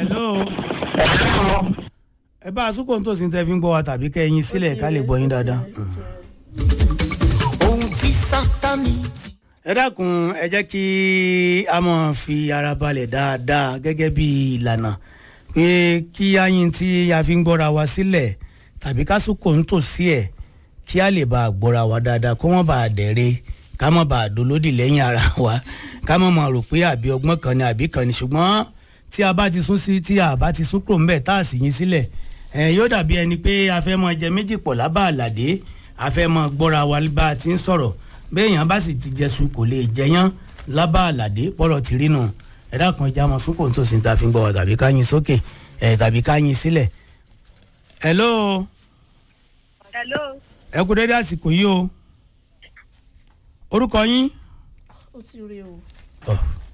hello ẹ bá a sùkò tó sì ń tẹ́ fi ń gbọ́ wa tàbí kẹ́ ẹyin sílẹ̀ ká lè gbọ́ yín dáadáa. ohun tí sátani ti. ẹ dákun ẹ jẹ́ kí a máa fi ara balẹ̀ dáadáa gẹ́gẹ́ bí ìlànà pé kí ayin tí a fi ń gbọ́ra wa sílẹ̀ tàbí ká sùkò ń tò sí ẹ̀ kí a lè bá a gbọ́ra wa dáadáa kó wọ́n bá a dẹ̀rẹ̀ ká má bá a dolódì lẹ́yìn ara wa ká má máa rò pé àbí ọgbọ́n kan ni àbí kan ni ṣùgbọ́n tí a bá ti sún sí tí a bá ti sún kúrò ńbẹ̀ tá a sì yín sílẹ̀ ẹ̀ yóò dàbí ẹni pé a fẹ́ máa jẹ méjì pọ̀ lábà àlàdé a fẹ́ máa gbọ́ra wa bá a ti ń sọ̀rọ̀ béèyàn bá sì ti jẹṣu kò lè jẹyán lábà àlàdé pọ̀rọ̀ ti rí nù ẹ̀dá kan já mọ́ sún kò ń tòsí ta fi ń gbọ́ wa tàbí ká yín sókè ẹ̀ tàbí ká yín sílẹ̀. hello hello ẹ kú dédé àsìkò yìí o orúkọ yín. ó ti rí o. Tọ́.